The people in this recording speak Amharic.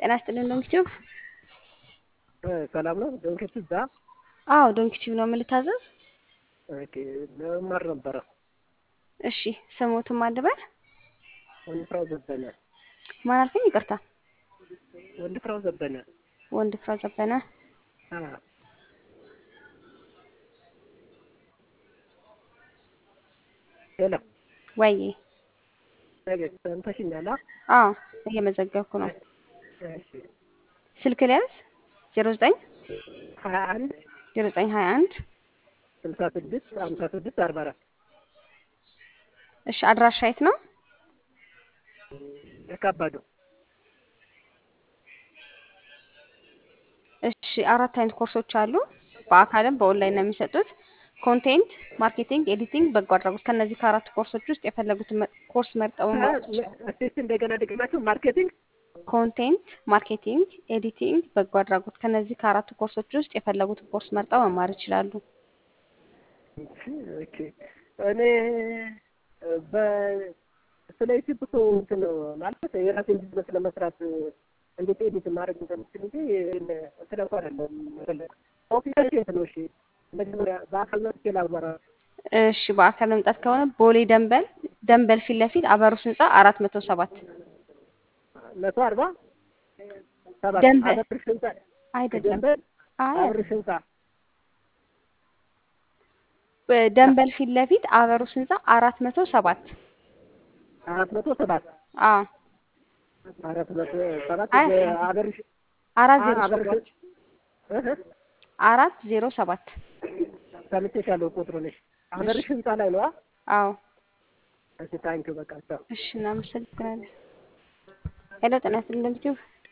ጤና ይስጥልን ዶንኪቲዩብ። ሰላም ነው ዶንኪት እዛ አዎ ዶንኪቲዩብ ነው የምልታዘዝ። ኦኬ ለመማር ነበረ። እሺ ስሙትም አልበል ወንድፍራው ዘበነ ማን አልከኝ? ይቅርታ ወንድፍራው ዘበነ ወንድ ፍራ ዘበነ። አ ሄሎ ወይ ነገ ሰምተሽኛል? አዎ እየመዘገብኩ ነው። እሺ ስልክ ሊያዝ ዜሮ ዘጠኝ ሀያ አንድ ዜሮ ዘጠኝ ሀያ አንድ ስልሳ ስድስት ሀምሳ ስድስት አርባ አራት እሺ አድራሻ የት ነው? የካባዱ እሺ አራት አይነት ኮርሶች አሉ። በአካልም በኦንላይን ነው የሚሰጡት። ኮንቴንት፣ ማርኬቲንግ፣ ኤዲቲንግ፣ በጎ አድራጎት። ከነዚህ ከአራት ኮርሶች ውስጥ የፈለጉትን መ- ኮርስ መርጠው መማር ይችላሉ። እስቲ እንደገና ድግማቸው ማርኬቲንግ ኮንቴንት፣ ማርኬቲንግ፣ ኤዲቲንግ፣ በጎ አድራጎት። ከነዚህ ከአራቱ ኮርሶች ውስጥ የፈለጉትን ኮርስ መርጠው መማር ይችላሉ። ኦኬ እኔ በ ስለ ዩቲዩብ እኮ እንትን ማለት የራሴን ቢዝነስ ለመስራት እንዴት ኤዲት ማድረግ እንደምችል እንጂ እንትን እንኳ አይደለም መፈለግ ኦፊሻል የት ነው? እሺ መጀመሪያ በአካል መጥቼ ላማራ እሺ በአካል መምጣት ከሆነ ቦሌ ደንበል ደንበል ፊት ለፊት አበሩስ ህንጻ አራት መቶ ሰባት መቶ አርባ ሰባት ደንበል አበርሽ ህንጻ አይደለም። ደንበል አይ አበርሽ ህንጻ ደንበል ፊት ለፊት አበሩስ ህንጻ አራት መቶ ሰባት አራት መቶ ሰባት አዎ አራት መቶ ሰባት አይ አበርሽ አራት ዜሮ አበርሽ ሰባት እህ አራት ዜሮ ሰባት ሰምቼሻለሁ ቁጥሩን። እሺ አበርሽ ህንጻ ላይ ነው። አዎ እሺ ታንኪዩ በቃ ቻው። እሺ እናመሰግናለን። ሄሎ ጤና ይስጥልን ዩቲዩብ